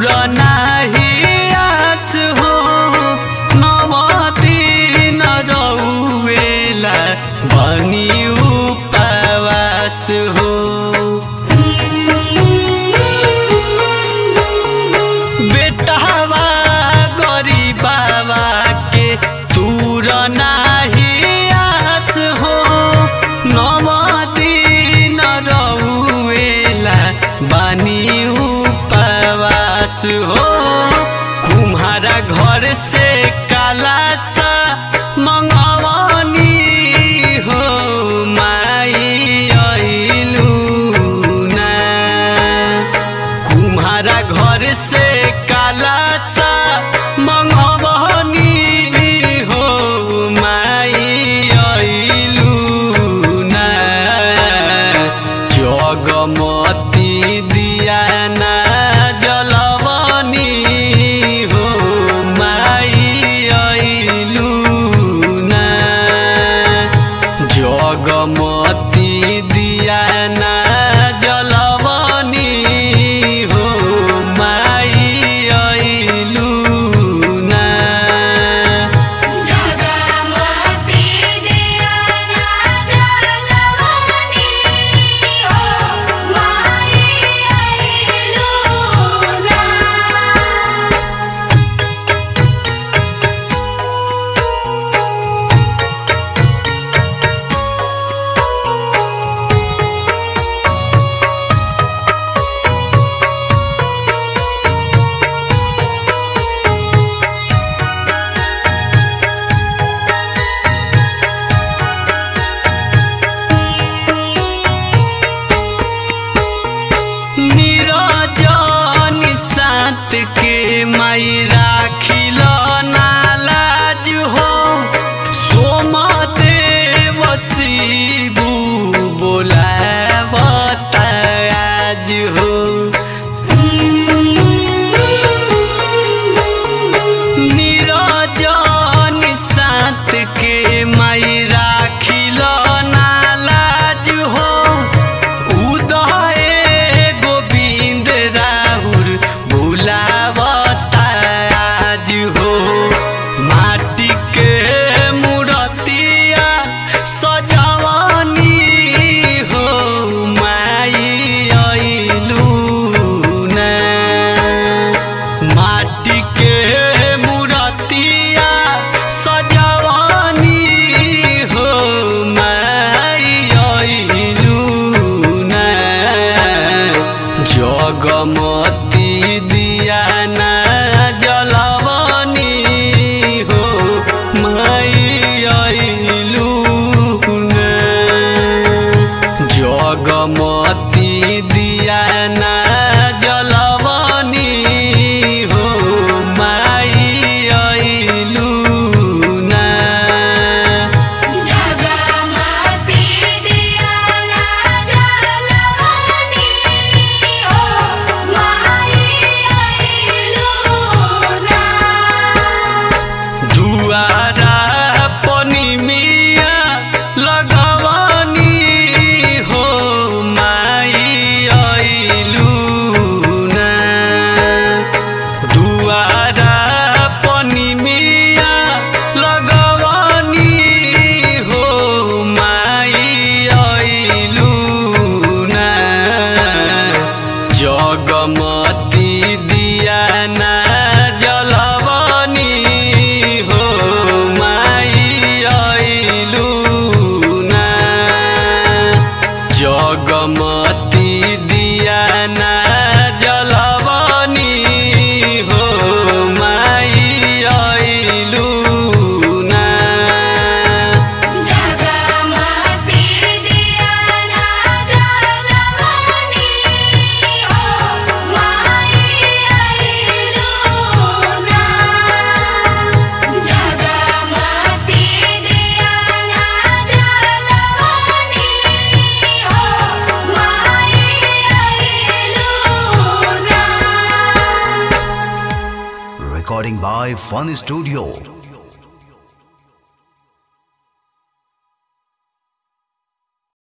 दूर नाही आस हो नवती न रौवेला बनी उपवास हो बेटावा गरीबावा के दूर नाही आस हो नवती न रौवेला बानी उपवास हो कुम्हारा घर से काला सा मंगवनी हो माई अइलू ना कुम्हारा घर से काला सा मंगवनी हो माई अइलू ना जगमती दिया ना जलवनी हो माई अइलू ना जगमती दिया ना जलवनी हो माई अइलू ना जगमती दियाना जलवनी हो माई अइलू ना निरजन सात के माई राखिल नालाज हो सोमदेव शिबू बोलावता आज हो निरजन सात के माई राखिल नालाज हो उदय गोविंद राहुल बुलावता आज हो माटी के मूर्तिया सजवनी हो माई अइलू ना माटी के मूर्तिया सजवनी हो माई अइलू ना जगमती दिया ना जलवनी हो माई अइलू ना जगमती दिया ना जलवनी हो माई अइलू ना जगमती दियाना जलवनी हो माई अइलू ना दुआरा पनी मिया लगवनी हो माई अइलू ना दुआरा पनी मिया लगवनी हो माई अइलू ना जगमती दिया ना जलवनी हो माई अइलू ना जगमती दिया ना जलवनी हो माई अइलू ना जगमती दियाना जलवनी हो माई अइलू ना जगमती दियाना जलवनी हो माई अइलू ना Recording by Fun Studio.